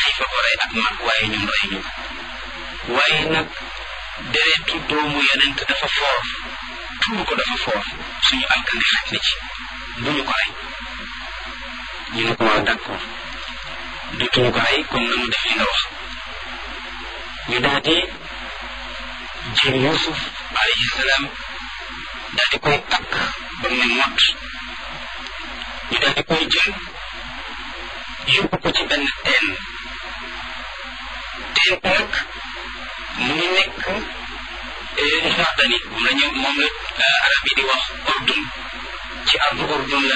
xiifa ko rey ak mag waaye ñun rey ñu waaye nag deretu doomu yonent dafa foor tuur ko dafa foor suñu alkande xaj na ci bu ñu ko rey ñu ne ko waaw d'accord dutuñu ko rey comme nanu def li nga wax ñu daal di jël Yuusuf alayhi salaam daal di koy takk ba mu ne mott ñu daal di koy jël yóbbu ko ci benn teen teen nag mu ngi nekk Jordanie moom la ñu moom la arab yi di wax ordun ci ardu ordun la